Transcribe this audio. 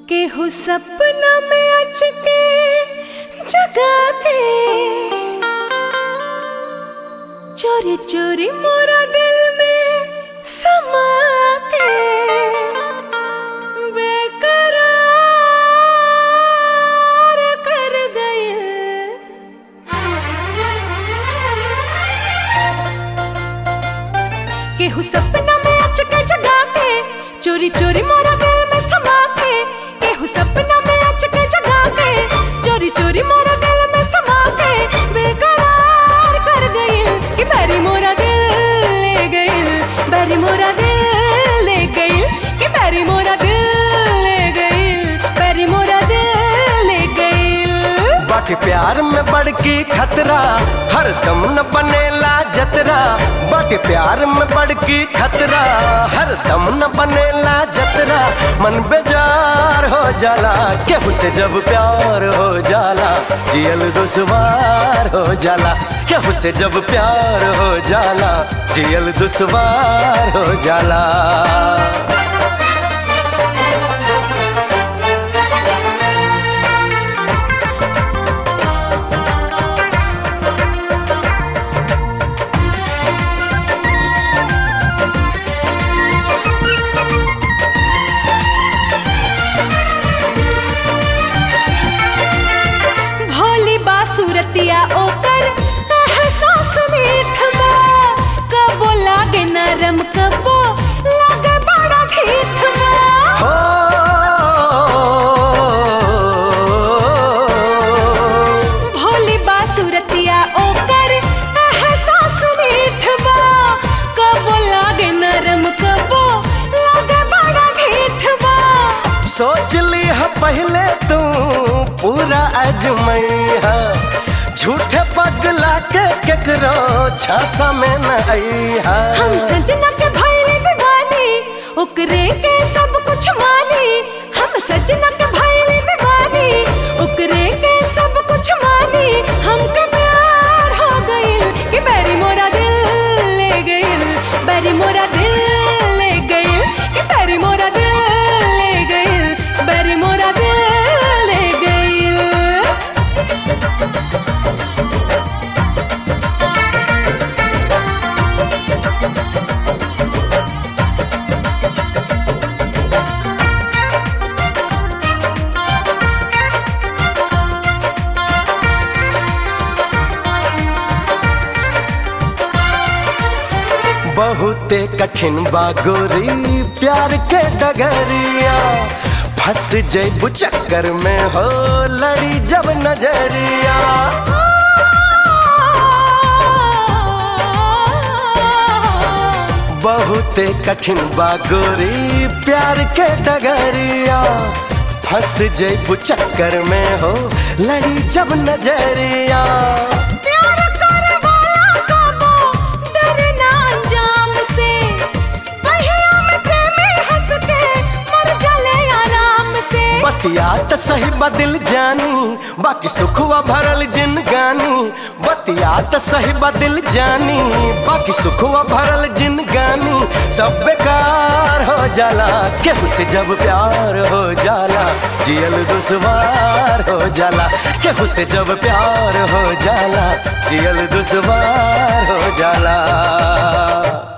केहू सपना में अच के जगा के चोरी चोरी मोरा दिल में समा के बेकरार कर गए केहू सपना में अच के जगा के चोरी चोरी मोरा दिल में समा के केहू सपना में अच के जगा के चोरी चोरी मोरा दिल में समा के बेकरार कर गई कि बैरी मोरा दिल ले गई बैरी मोरा दिल ले गई कि बैरी मोरा दिल ले गई बैरी मोरा दिल ले गई बाकी प्यार में बड़की खतरा हर दम न बनेला जतरा बाकी प्यार में बड़की खतरा हर दम न बनेला जतरा मन बेजार हो जाला केहू से जब प्यार हो जाला जियल दुश्वार हो जाला केहू से जब प्यार हो जाला जियल दुश्वार हो जाला भोली बासुरतिया ओकर एहसास मीठ बा कबो लागे नरम कबो लागे बड़ा ठीठ बा हो भोली बासुरतिया ओकर एहसास मीठ बा कबो लागे नरम कबो लागे बड़ा ठीठ बा सोच ली है पहले तू पूरा अजमैया झूठे पगला के केकरो छासा में न अइहा हम सजना के भइले दीवानी ओकरे के सब कुछ मानी हम सजना के भइले दीवानी ओकरे के सब कुछ मानी हमके प्यार हो गइल कि बैरी मोरा दिल ले गइल बैरी मोरा दिल ले गइल कि बैरी मोरा दिल ले गइल बैरी मोरा दिल ले गइल बहुते कठिन बा गोरी प्यार के डगरिया फंस जैबू चक्कर में हो लड़ी जब नजरिया बहुते कठिन बा गोरी प्यार के डगरिया फंस जैबू चक्कर में हो लड़ी जब नजरिया प्यार करे वाला कबो डरे ना अंजाम से पहिया में प्रेमी हंस के मर जाले आराम से बतिया त सही बदिल जानी बाकी सुखवा भरल जिनगानी बतिया त सही बदिल जानी बाकी सुखवा भरल जिनगानी सब बेकार हो जाला केहू से जब प्यार हो जाला जियल दुश्वार हो जाला केहू से जब प्यार हो जाला जियल दुश्वार हो जाला